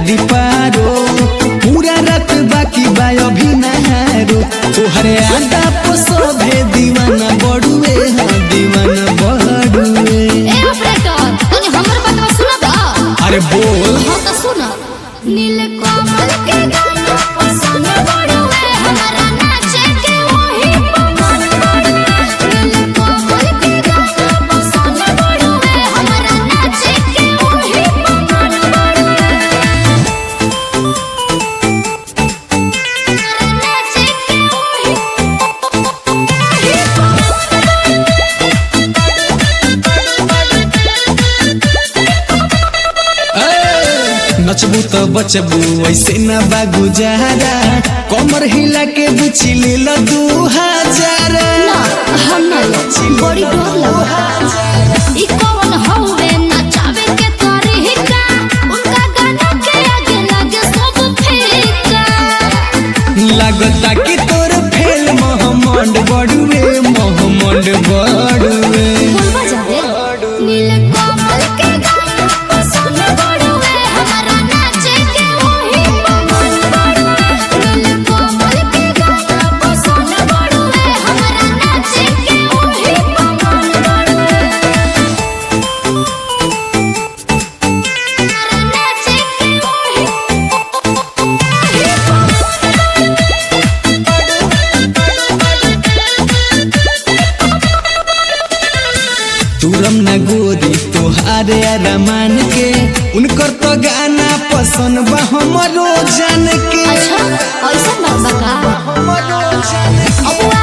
दी पारो पूरा रात बाकी बा अभी नहारो तोहरे आदा पसोभे दीवाना बड़ुए हाँ दीवाना बड़ुए ए ऑपरेटर तनी हमर बात सुनबा अरे बोल हाँ तो सुन नील कमल के गाना पसंद बड़ुए हमारा नाचे के वही पवन बड़ुए नील कमल के गाना पसंद बड़ुए हमारा नाचे के वही पवन बड़ुए हमारा नाचे के वही नचबू तो बचबू ऐसे न बा गुजारा कमर हिला के बुची ले लो दू हजार ना हम ना बड़ी डर लगा ई कौन हवे नचावे के तरीका उनका गाना के आगे लगे सब फीका लागता कि तोर फेल मोहम्मद बड़ुए मोहम्मद बड़ुए बोलबा जावे नील कमल के गाना पसंद बड़ुए हमारा नाचे के वही पवन बड़ुए नील कमल के गाना पसंद बड़ुए हमारा नाचे के वही पवन बड़ुए हमारा नाचे के वही तुरम न गोरी तोहारे अरमान के उनकर तो गाना पसंद बा हमरो जान के अच्छा ऐसा बात बा का हमरो जान के। अब